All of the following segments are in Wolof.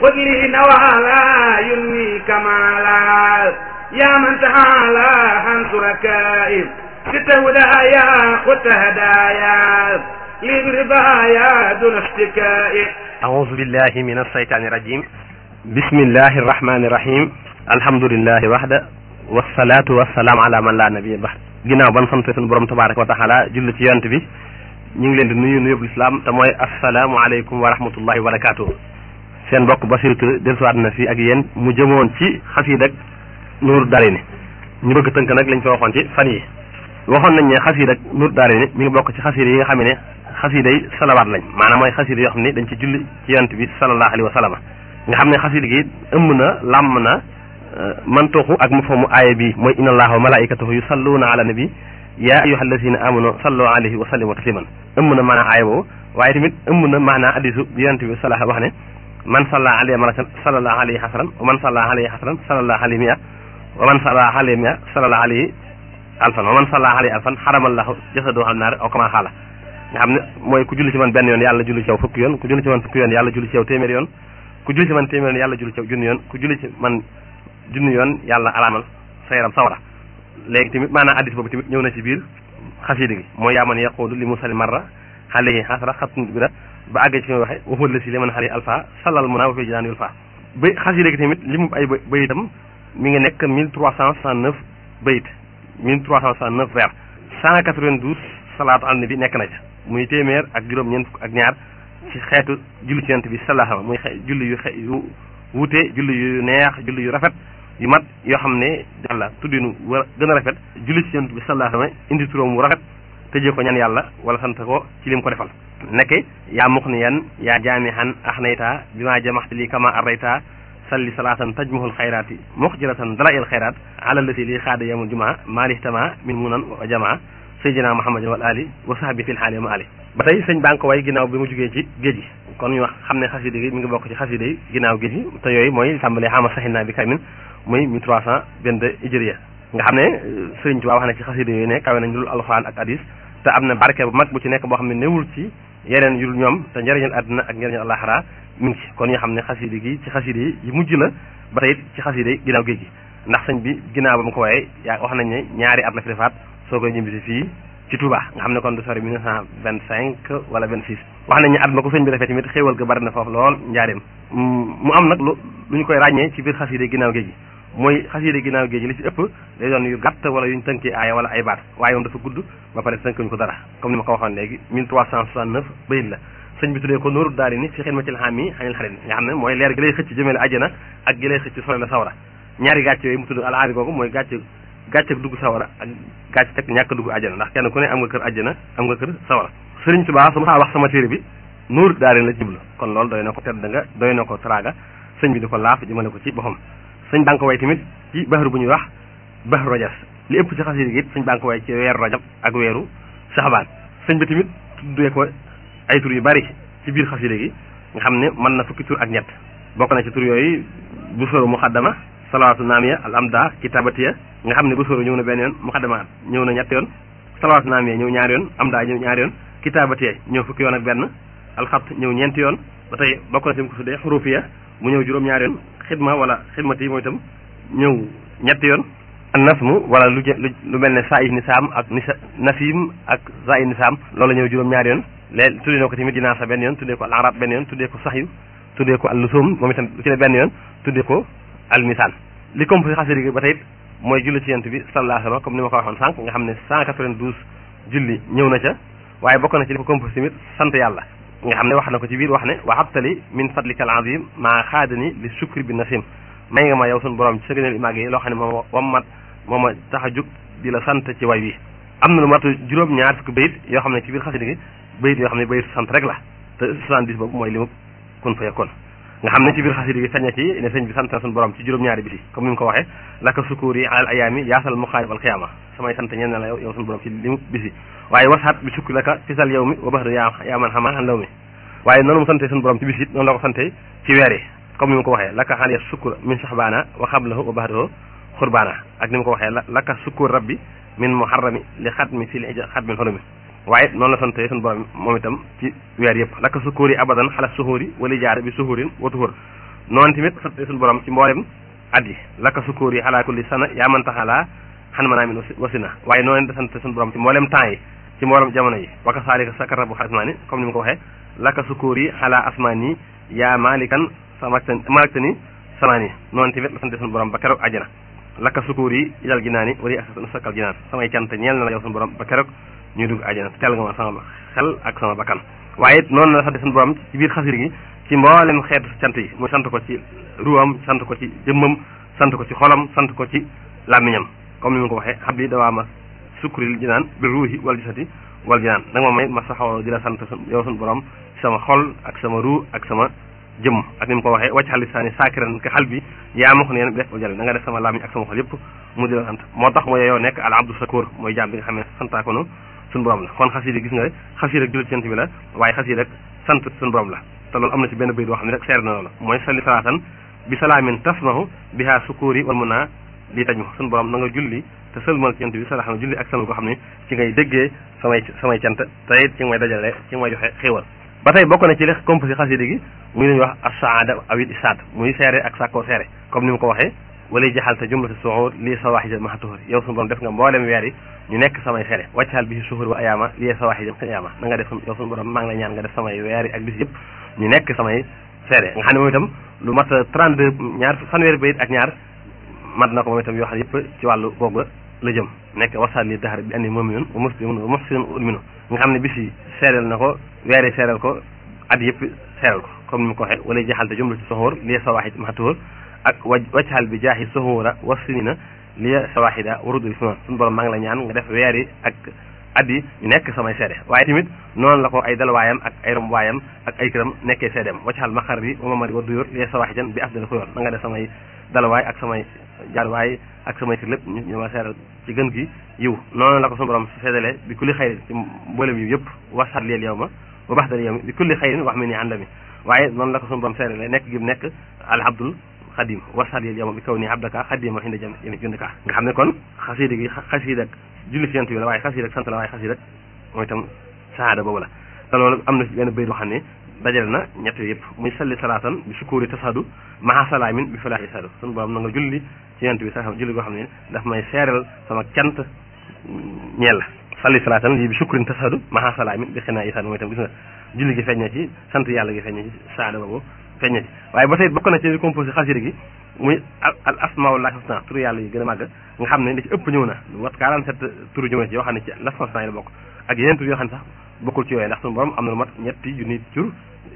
خذ لي نوالا ينمي كمالا يا من تعالى عن شركائي ست هدايا خذ هدايا لي برضايا دون اشتكائي أعوذ بالله من الشيطان الرجيم بسم الله الرحمن الرحيم الحمد لله وحده والصلاة والسلام على من لا نبي بعد ginnaaw ban sant suñu borom tabaraka wa taala julli ci yonent bi ñu ngi leen di nuyu nuyub lislaam te mooy asalaamualeykum wa rahmatullahi wa barakatuh seen mbokk Basiru Touré dellusiwaat na fii ak yéen mu jëmoon ci xasiid ak nuur darini ñu bëgg tënk nag lañ fa waxoon ci fan yi waxoon nañ ne xasiid ak nuur darini mi ngi bokk ci xasiid yi nga xam ne xasiida yi salawaat lañ maanaam mooy xasiida yoo xam ne dañ ci julli ci yonent bi sallallahu alayhi wa sallam nga xam ne xasiida gi ëmb na làmm na mantuxu ak mafhamu aaya bi mooy inna allaha wa malaikatahu yusalluuna ala nabi yaa ayyuha alladina amanu sallu alayhi wa sallimu tasliman ëmb na maanaa aaya boobu waaye tamit ëmb na maanaa hadiisu bi yonent bi salaha wax ne man salla alayhi maratan sallallahu alayhi hasanan wa man salla alayhi hasanan sallallahu alayhi mi'a wa man salla alayhi mi'a sallallahu alayhi alfan wa man salla alayhi alfan xaramallahu jasadahu an naar aw kama xaala nga xam ne mooy ku julli ci man benn yoon yàlla julli ci yow fukki yoon ku julli ci man fukki yoon yàlla julli ci yow téeméer yoon ku julli ci man téeméer yoon yàlla julli ci yow junni yoon ku julli ci man junni yoon yàlla alaamal sa yaram sawara léegi tamit maanaam addis boobu tamit ñëw na ci biir xasida gi mooy yaa man yaqulu li musali marra alayhi xasra xatun bira ba àgg ci fi waxe waxul la si li man xali alpha salal mun a wa fi jinaan yul fa ba xasida gi tamit li mu ay bayitam mi ngi nekk mille trois cent soixante neuf bayit mille trois cent soixante neuf vers cent quatre-vingt-douze salaatu al nabi nekk na ca muy téeméer ak juróom ñeent fukk ak ñaar ci xeetu julli ci yonent bi sallallahu muy xe julli yu xe yu wuute julli yu neex julli yu rafet yu mat yoo xam ne yàlla tuddinu war gën a rafet julli ci yonent bi sallallahu alayhi indi turam wu rafet tëjee ko ñaan yàlla wala sant ko ci lim ko defal nekke yaa muxniyan yaa jaamihan axnayta bi ma jamaxte lii kama arrayta salli salaatan tajmuhul xayraati muxjiratan dala il xayraat alallati lii xaada yamul jumaa maalihtama min munan wa jamaa sayyidina muhammadin wal ali wa sahbi fil xaali ma ali ba tey sëñ baa ngi ko way ginnaaw bi mu jugee ci géej gi kon ñu wax xam ne xasida gi mi ngi bokk ci xasida yi ginnaaw géej gi te yooyu mooy tàmbalee xama saxinaa bi kamin muy 1322 hijriya nga xam ne sëriñ Tuubaa wax na ci xasida yooyu ne kawe nañ lul alxuraan ak hadis te am na barke bu mag bu ci nekk boo xam ne newul ci yeneen yul ñoom te njëriñal àdduna ak njëriñal àllaxira mi ngi ci kon ñu xam ne xasida gi ci xasida yi mujj la ba tey ci xasida yi ginnaaw géej gi ndax sëñ bi ginnaaw ba mu ko waaye yaa wax nañ ne ñaari at la fi defaat soo koy ñibbisi fii ci Touba nga xam ne kon du sori 1925 wala 26 wax nañ ne at ma ko sëñ bi defee tamit xéewal ga bari na foofu lool njaareem mu am nag lu lu ñu koy ràññee ci biir xasida ginnaaw géej gi mooy xasida ginnaaw géej gi li ci ëpp day doon yu gàtt wala yuñ tënkee aaya wala ay baat waaye moom dafa gudd ba pare tënkuñ ko dara comme ni ma ko waxoon léegi 1369 bayit la sëñ bi tuddee ko nooru daari ni fi xidma ci xam yi xanil xarit nga xam ne mooy leer gi lay xëcc jëmale àjjana ak gi lay xëcc sole la sawara ñaari gàcce yooyu mu tudd alaari googu mooy gàcce gàcce dugg sawara ak gàcce teg ñàkk dugg àjjana ndax kenn ku ne am nga kër àjjana am nga kër sawara sëriñ Tuubaa su ma wax sama téere bi nooru daari la jublu kon loolu doy na ko tedd nga doy na ko teraanga sëñ bi di ko laaf jëmale ko ci boppam sëñ baa ngi ko way tamit ci baxaru bu ñuy wax baxaru rajas li ëpp ci xasida gi it sëñ baa ngi ko way ci weeru rajab ak weeru saxbaan sëñ bi tamit tuddee ko ay tur yu bari ci biir xasida gi nga xam ne mën na fukki tur ak ñett bokk na ci tur yooyu bu soro muxaddama salawaatu naamiya al amda kitabatiya nga xam ne bu soro ñëw na benn yoon muxaddama ñëw na ñett yoon salawaatu naamiya ñëw ñaari yoon amda ñëw ñaari yoon kitabatiya ñëw fukki yoon ak benn alxat ñëw ñeenti yoon ba tey bokk na ci mu ko tuddee xurufiya mu ñëw juróom ñaari yoon xidma wala xidmati mooy itam ñëw ñetti yoon nasmu wala lu lu mel ne saif nisaam ak nisa nasim ak zaid nisaam loolu ñëw juróom ñaari yoon léegi tuddee na ko tamit dinaa sa benn yoon tuddee ko al arab benn yoon tuddee ko saxyu tuddee ko al lusum moom itam lu ci ne benn yoon tuddee ko al misaan li composé xasida gi ba tey mooy julli ci yent bi sallallahu alayhi wa sallam comme ni ma ko waxoon sànq nga xam ne 192 julli ñëw na ca waaye bokk na ci li ko composé tamit sant yàlla nga xam ne wax na ko ci biir wax ne waxabtali min fadlika al azim maa xaadani li sukri bi nasim may nga ma yow suñu borom ci sa gëneel màgg yi loo xam ne moom wam mat moo ma tax a jug di la sant ci way wi am na lu matu juróom ñaar fukki bayit yoo xam ne ci biir xasida gi bayit yoo xam ne bayit sant rek la te 70 boobu mooy li mu kun fa yakkoon nga xam ne ci biir xasida gi sañ na ci ne sëñ bi sant na suñu borom ci juróom-ñaari biti comme ni mu ko waxee laka sukuur yi alal ayaami yaasal muxaarib al xiyaama samay sant ñeen na la yow yow suñu borom ci li mu bisi waaye wasaat bi sukki laka fisal yow mi wa baxda yaa yaa man xamaa an law mi waaye noonu mu sante suñu borom ci bis it noonu la ko sante ci weer yi comme ni mu ko waxee laka xaaliya sukkur min saxbaana wa xablahu wa baxdahu xurbaana ak ni mu ko waxee laka sukkur rabbi min muharrami li xatmi fi li xatmin xorumi waaye noonu la sante suñu borom moom itam ci weer yëpp laka sukkuur yi abadan xala suhuuri wali jaar bi suhuurin wa tuhur noonu tamit sant suñu borom ci mboolem at yi laka sukóor yi xalaa kulli sana yaa man taxalaa xan manaa min wasina waaye noonu da sant suñu borom ci mboolem temps yi ci mboolem jamono yi waka saalika sakara bu asmaani comme ni mu ko waxee laka sukóor yi xalaa asmaani yaa maalikan samakta malaktani samaani noonu tamit la sant suñu borom ba keroog àjjana laka sukóor yi ilal jinaani wali sakal jinaan samay cant ñeel na la yow suñu borom ba keroog ñuy dugg àjjana teel nga ma sama xel ak sama bakkan waaye it noonu la sant suñu borom ci biir xasir gi ci mboolem xeetu cant yi muy sant ko ci ruwam sant ko ci jëmmam sant ko ci xolam sant ko ci làmmiñam comme ni mu ko waxee xam li dawaa ma sukkuril jinaan bi ruuhi wal gisati wal jinaan nag ma may ma saxoo di la sant yow suñu borom ci sama xol ak sama ruu ak sama jëmm ak ni mu ko waxee wacc xal lisaani saakiran ka xal bi yaa ma ko neen bi def jël da nga def sama làmmiñ ak sama xol yëpp mu di la sant moo tax mooy yow nekk al abdu sakoor mooy jaam bi nga xam ne santaa ko nu suñu borom la kon xasiida gis nga xasiida jullit cant bi la waaye xasiida rek sant suñu borom la te loolu am na ci benn bayit boo xam ne rek seer na loolu mooy salli salaatan bi salaamin tasmahu biha sukuri wal mun naa lii taj ma suñu borom na nga julli te sëlmal cant bi salaam julli ak sëlmal koo xam ne ci ngay déggee samay samay cant te it ci nga may dajale ci nga may joxe xéewal ba tey bokk na ci li composé xasiida gi muy lu ñuy wax asaada awit isaad muy seere ak sàkkoo seere comme ni mu ko waxee wala jaxal te jumlati suhur lii sawaaxija maxa tuhur yow suñu borom def nga mboolem weer yi ñu nekk samay seere wàccaal bi suhur wa ayaama lii sawaaxija ayaama na nga def yow suñu borom maa ngi la ñaan nga def samay weer yi ak bis yëpp ñu nekk samay seede nga xam ne moom itam lu mat 32 ñaar fanweeri bayit ak ñaar mat na ko moom itam yoo xam ne yëpp ci wàllu googu la jëm nekk wasal li daxar bi andi mu'minun wa muslimun wa muhsinun ulminu nga xam ne bis yi seedeel na ko weer yi seedeel ko at yëpp seedeel ko comme ni mu ko waxee wala jaxalte jumla ci soxóor lii sawaaxid maxtuhur ak wa waccaal bi jaaxi soxóora wa sinina lii sawaaxida warudul fi suñu borom maa ngi la ñaan nga def weer yi ak at yi ñu nekk samay seede waaye tamit noonu la ko ay dalwaayam ak ay romwaayam ak ay këram nekkee seedeem waccaal maxar bi wa mamari wa duyóor lii sawaaxidan bi afdal xuyoor na nga def samay dalwaay ak samay jaarwaay ak samay kër lépp ñu ma seedal ci gën gi yiw noonu la ko suñu borom seedalee bi kulli xayrin ci mboolem yiw yëpp wasat leel yow ma wa baxdal yow mi bi kulli xayrin wax mi ni àndami waaye noonu la ko suñu borom seedalee nekk gi nekk al abdul xadim wasat leel yow ma bi kaw nii abdaka xadima xinda jam yémi jundika nga xam ne kon xasiida gi xasiida ak julli ci yent bi la waaye xasiida ak sant la waaye xasiida ak mooy itam saada boobu la te loolu am na benn bayt boo xam ne dajale na ñett yëpp muy salli salaatan bi sukkuuri tasadu maha salaamin bi falaahi sadu suñu borom na nga julli ci yent bi sax julli goo xam ne daf may seeral sama cant ñeel la salli salaatan lii bi sukkurin tasadu maha salaamin bi xinaa isadu mooy itam gis nga julli gi feeñ na ci sant yàlla gi feeñ na ci saada boobu feeñ na ci waaye ba tey bokk na ci li composé xasida gi muy al asmaullahi husna turu yàlla yi gën a màgg nga xam ne li ci ëpp ñëw na lu wat 47 turu ñëw na ci yoo xam ne ci l'asmaa husna yi la bokk ak yeneen tur yoo xam ne sax bokkul ci yooyu ndax suñu borom am na lu mat ñetti junni tur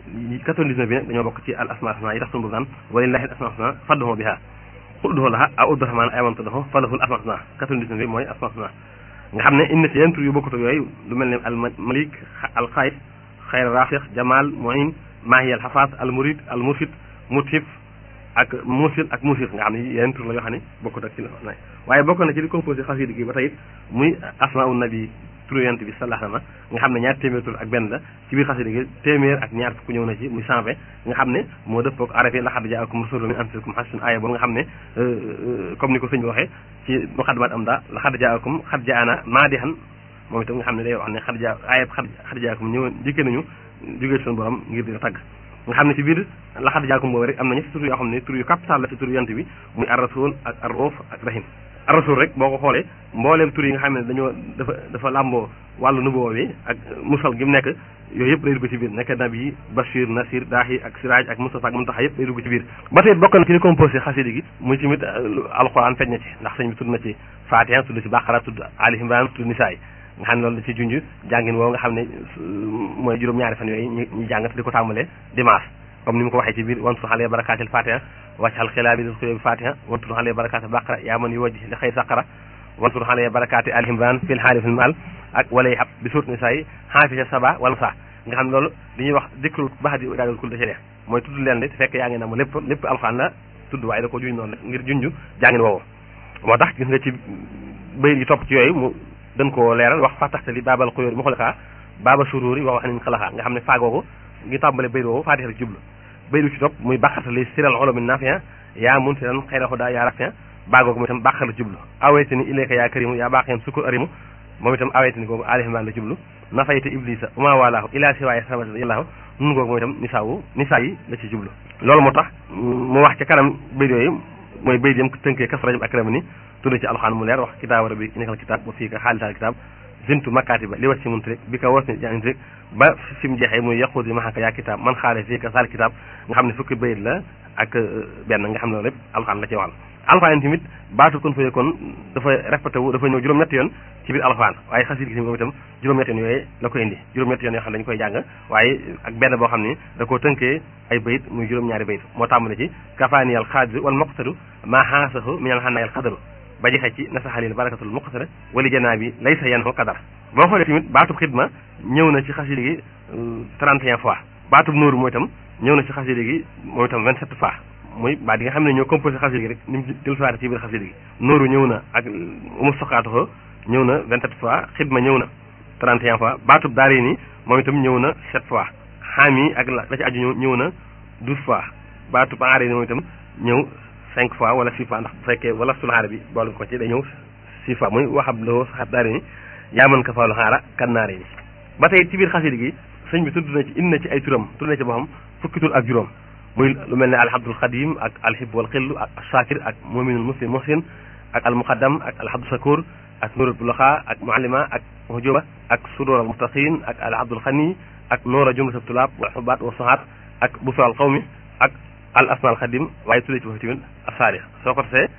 99 bi nag dañoo bokk ci al asmaa husna yi tax suñu borom naan walillahi al asmaa husna fadduhu biha udduhu laha aw uddu rahmaan ay mantudahu falahul asmaa husna 99 bi mooy asmaa husna nga xam ne indi ci yeneen tur yu bokkut yooyu lu mel ne al malik al xayr xayr rafiq jamal muin maahi al xafaas al murid al mursid mutif ak musil ak musir nga xam ne yeneen tur la yoo xam ne bokkut ak ci la waaye bokk na ci li composé xasida gi ba tey muy asmaau nabi turu yonent bi sallallahu alayhi wa sallam nga xam ne ñaar téeméer tur ak benn la ci biir xasida gi téeméer ak ñaar fukk ñëw na ci muy cent vingt nga xam ne moo dëppook araf yi laqad jaakum rasulun min anfusikum azizun aaya boobu nga xam ne comme ni ko sëñ bi waxee ci muqaddimat am daa laqad jaakum xad jaana maadihan moom itam nga xam ne day wax ne xad jaa aayab xad jaakum ñëwoon jikkee nañu jógee suñu borom ngir di la tagg nga xam ne ci biir laxad jaakum boobu rek am na ñetti tur yoo xam ne tur yu capital la ci tur yant bi muy ar rasul ak ar roof ak rahim ar rasul rek boo ko xoolee mbooleem tur yi nga xam ne dañoo dafa dafa làmboo wàllu nubuwoo bi ak musal gi mu nekk yooyu yëpp day dugg ci biir nekk nabi bashir nasir daahi ak siraaj ak mustafa ak muntaxa yëpp day dugg ci biir ba tey bokk na ci li composé xasida gi muy tamit alquran feeñ na ci ndax sëñ bi tudd na ci fatiha tudd ci baqara tudd ali imran tudd nisaay nga xam ne loolu da ci junj jàngin woo nga xam ne mooy juróom-ñaari fan yooyu ñu ñu jàng di ko tàmbalee dimanche comme ni mu ko waxee ci biir wan su xale barakaatil fatiha wàccal xilaabi dil xuyo bi fatiha wan su xale barakaatil baqara yaa man yu wajji li xëy saqara wan su xale barakaati al imran fil xaali fil maal ak walay xab bi suut ni say xaafisa saba wala sa nga xam ne loolu li ñuy wax dikrul bax di daadul kul da ci dee mooy tudd leen di fekk yaa ngi na ma lépp lépp alxaan la tudd waaye da ko juñ noonu ngir junj jàngin woowu moo tax gis nga ci bayit yi topp ci yooyu mu gën koo leeral wax fataxtali baabal xuyóor mu xulakaa baaba suruuri wax wax nañ xalaxaa nga xam ne faagoogu ngi tàmbale bayit woowu faatixa jublu bayit ci topp muy bàqatali siral olomi nafia yaa mun si dan xëy na xudaa yaa rafia baagoogu muy tam bàqala jublu aweyte ni ilayka yaa karimu yaa baax yam sukkur arimu moom itam awaytani googu alihman la jublu nafayta iblisa uma walaahu ila siwaaya samad yàllaahu nun googu moom itam nisaawu nisaa yi la ci jublu loolu moo tax mu wax ca kanam bayt yooyu mooy bayt yam tënkee kas rajab akrama ni tudd ci alxaan mu leer wax kitaaba rabbi nekkal kitaab ba fii ka xaalisaal kitaab zintu makkaati ba li wat si mun rek bi ka was ni jàng rek ba fi mu jeexee muy yaqudi maxaka yaa kitaab man xaale fii ka saal kitaab nga xam ne fukki bayit la ak benn nga xam ne loolu lépp alxaan la ci waxal alxaan tamit baatu kon fa kon dafa répété wu dafa ñëw juróom-ñetti yoon ci biir alxaan waaye xasida gi moom itam juróom-ñetti yoon yooyu la ko indi juróom-ñetti yoon yoo xam ne dañu koy jàng waaye ak benn boo xam ni da koo tënkee ay bayit muy juróom-ñaari bayit moo tàmbale ci kafaaniyal xaadiru wal moqtadu maa xaasahu minal xannaayal xadaru ba jeexee ci nasaxalil barakatul muqtara wali janaa bi laysa yanhu kadar boo xoolee tamit baatub xidma ñëw na ci xasida gi 31 fois baatub nóoru mooy itam ñëw na ci xasida gi mooy itam 27 fois muy baat yi nga xam ne ñoo composé xasida gi rek ni mu dellusiwaate ci biir xasida gi nóoru ñëw na ak umu soqaatoxo ñëw na 27 fois xidma ñëw na 31 fois baatub daari ni moom itam ñëw na 7 fois xaam yi ak la ci aju ñëw na 12 fois baatub aari ni moom itam ñëw cinq fois wala six fois ndax bu fekkee wala sul xaara bi boole ko ci day ñëw six fois muy waxab loo saxab daari ni yaa mën ka faalu xaara kannaare ni ba tey ci biir xasida gi sëñ bi tudd na ci indi na ci ay turam tudd na ci boo xam fukki tur ak juróom muy lu mel ne alhabdul xadim ak alhib wal xillu ak shakir ak muminul muslim muhsin ak almuqaddam ak alhabdu sakur ak nurul bulaxa ak muallima ak hujuba ak sudur al muttaqin ak alhabdul xani ak noora jumlatul tulaab wal xubaat wa sahaat ak busral qawmi ak al asmaal xadim waaye tuddee ci foofu tamit asaari soo ko tasee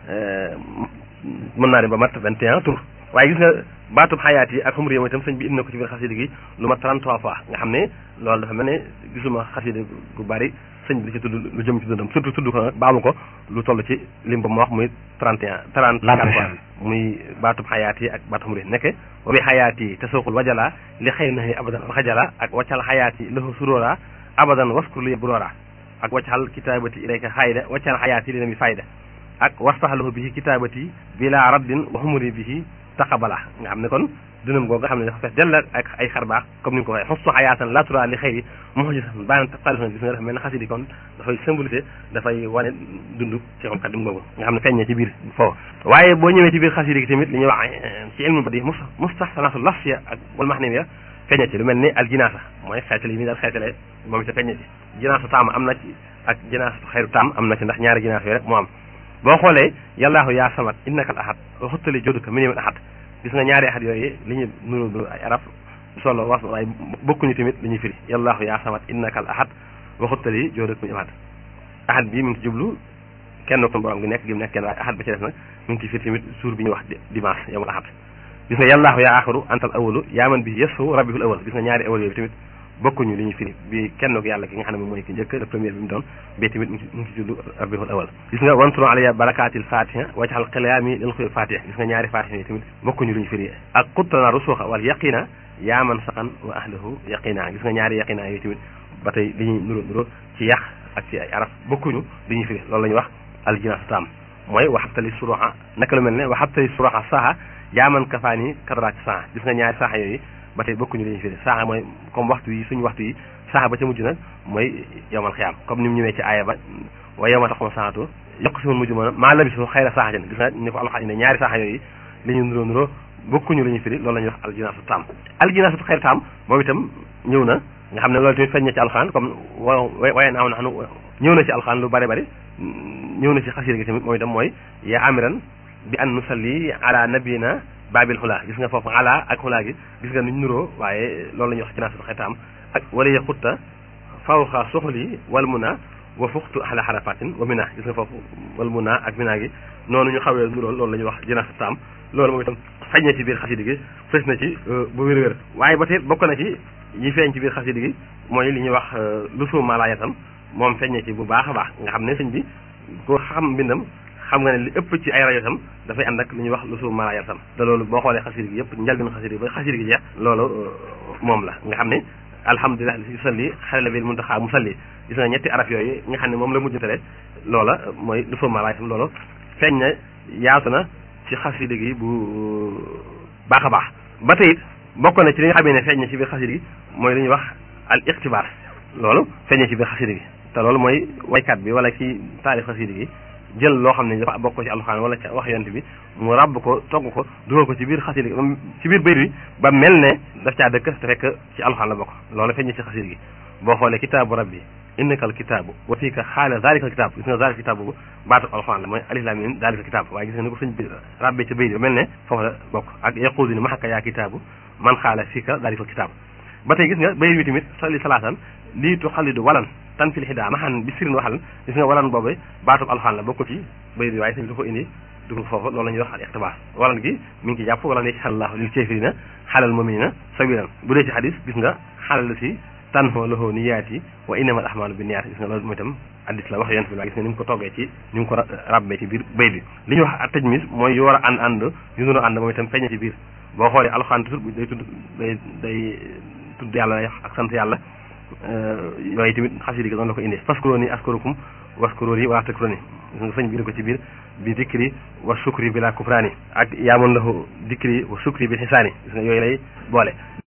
mën naa dem ba mat 21 tur waaye gis nga baatub xayaat yi ak xumri yi itam sëñ bi indi na ko ci biir xasida gi lu mat 33 fois nga xam ne loolu dafa mel ne gisuma xasida gu bari sëñ bi di ci tudd lu jëm ci dundam surtout tudd ko nag baamu ko lu toll ci lim ba mu wax muy 31 34 fois muy baatub xayaat yi ak baatub xumri yi nekke wa bi xayaat yi te sooxul wajala li xëy na abadan alxajala ak waccal xayaat yi lahu suróora abadan waskur li buróora ak waccal kitaabati ilayka xayda waccal xayaati li na mi fayda ak wastaxalahu bihi kitaabati bila raddin wa xumuri bihi taqabala nga xam ne kon dunam googu nga xam ne dafa fees dell ak ay xar baax comme ni nga ko waxee xustu xayaatan la tura li xëyri muxjisan baan taqalifan gis nga dafa mel ne xasidi kon dafay symbolisé dafay wane dund ci xam xadim googu nga xam ne feeñee ci biir foofu waaye boo ñëwee ci biir xasidi gi tamit li ñuy wax ci ilmu badi mus mustahsanaatu lafsiya ak wal mahniya feeñee ci lu mel ni al jinaasa mooy xeetale yi mi daal xeetale moom itam feeñee ci jinaasa taam am na ci ak jinaasa xayru taam am na ci ndax ñaari jinaasa yooyu rek moo am boo xoolee yallaahu yaa samat innaka al ahad wa xuttali joduka minimum ahad gis nga ñaari ahad yooyu li ñu nuru nuru ay arab solo was waaye bokkuñu tamit li ñuy firi yallaahu yaa samat innaka al ahad wa xuttali joduka minimum ahad ahad bi mi ngi ci jublu kenn ko borom gi nekk gi mu nekk kenn waaye ahad ba ci def nag mi ngi ci firi tamit suur bi ñuy wax dimanche yowmal ahad gis nga yallaahu yaa aaxiru antal awalu yaa man bi yesu rabbihul awal gis nga ñaari awal yooyu tamit bokkuñu li ñu firi bi kenn ko yàlla ki nga xam ne moom mooy ki njëkk le premier bi mu doon bi tamit mu ngi ci juddu rabbihul awal gis nga wanturo alaya barakaatil fatiha wajxal xilaami lil xuy fatiha gis nga ñaari fatiha yi tamit bokkuñu li ñu firi ak xuttana rusuxa wal yaqina yaa man saqan wa ahlahu yaqina gis nga ñaari yaqina yooyu tamit ba tey li ñuy nuro nuro ci yàq ak ci ay araf bokkuñu li ñuy firi loolu la ñuy wax aljinaas taam mooy waxabtali suroxa naka lu mel ne waxabtali suroxa saha yaa man kafaani kadraak saha gis nga ñaari saha yooyu ba tey bokkuñu li ñuy firi saaxa mooy comme waxtu yi suñu waxtu yi saaxa ba ca mujj nag mooy yowmal xiyaam comme ni mu ñëwee ci aaya ba wa yowma taxuma saxatu yokk si mun mujj mën maa labisu xayra saaxa gis nga ni ko alxaaj ne ñaari saaxa yooyu li ñu nuroo nuroo bokkuñu li ñuy firi loolu la ñuy wax aljinaasu taam aljinaasu xayra taam moom itam ñëw na nga xam ne loolu tamit feeñ na ci alxaan comme wa waye naaw naxnu ñëw na ci alxaan lu bari bari ñëw na ci xasida gi tamit moom itam mooy yaa amiran bi an nusalli ala nabiyina baabil xulaa gis nga foofu ala ak xulaa gi gis nga nuñ nuroo waaye loolu la ñuy wax ci naasul xetaam ak wala ya xutta fawxa soxli wal muna wa fuxtu ala xarafatin wa mina gis nga foofu wal muna ak mina gi noonu ñu xawee nuróol loolu la ñuy wax jinaasu taam loolu moom itam feeñ na ci biir xasida gi fës na ci bu wér-wér waaye ba tey bokk na ci yi feeñ ci biir xasida gi mooy li ñuy wax lu suuma laa yatam moom feeñ na ci bu baax a baax nga xam ne sëñ bi ko xam mbindam xam nga ne li ëpp ci ay rajo tam dafay ànd ak lu ñuy wax lu suuf mala tam te loolu boo xoolee xasida gi yëpp njëlbeen xasida gi ba xasida gi jeex loolu moom la nga xam ne alhamdulilah li si salli xale bil muntaxa musalli gis nga ñetti araf yooyu nga xam ne moom la mujjantale loola mooy lu suuf mala tam loolu feeñ na yaatu na ci xasida gi bu baax a baax ba tey it bokk na ci li nga xamee ne feeñ na ci biir xasida gi mooy li ñuy wax al iqtibaar loolu feeñ na ci biir xasida gi te loolu mooy waykat bi wala ci taalif xasida gi jël loo xam ne dafa bokk ko ci alxuraan wala ca wax yonent bi mu ràbb ko togg ko dugal ko ci biir xasida gi ci biir bayt bi ba mel ne daf caa dëkk te fekk ci alxuraan la bokk loolu feeñ ci xasida gi boo xoolee kitaabu rabbi innakal kitaabu wa fiika xaala zaalikal kitaab gis nga zaalika kitaab boobu baatu alxuraan la mooy alif laam miim zaalika kitaab waaye gis nga ni ko sëñ bi ràbbee ca bayt bi ba mel ne foofu la bokk ak yaquudu ni maxaka yaa kitaabu man xaala fiika zaalikal kitaab ba tey gis nga bayt bi tamit salli salaatan lii tu xalidu walan tan fil xidaa maxan bi sirin waxal gis nga walan boobu baatub alxuraan la bokk ci bayt bi waaye sëñ bi ko indi dugg foofu loolu la ñuy wax al iqtibaas walan gi mi ngi ci jàpp walan yaj'al Allaahu lil kaafiriina xalal mu'miniina sabiilan bu dee ci xadis gis nga xalal si tanho lahu niyaati wa innamal ahmaalu binniyaat gis nga loolu mooy itam addis la wax yonent bi la gis nga ni mu ko toggee ci ni mu ko rabbee ci biir bayt bi li ñuy wax tajmis mooy yu war a ànd ànd yu nuru ànd moom itam feeñe ci biir boo xoolee alxuraan toujours day tudd day day tudd yàlla ak sant yàlla yooyu tamit xasida gi noonu la ko indi faskurooni askarukum waskurooni wala takkurooni gis nga sëñ bi ko ci biir bi dikri wa sukri bi la kufraani ak yaamoon lahu dikri wa sukri bi xisaani gis nga yooyu lay boole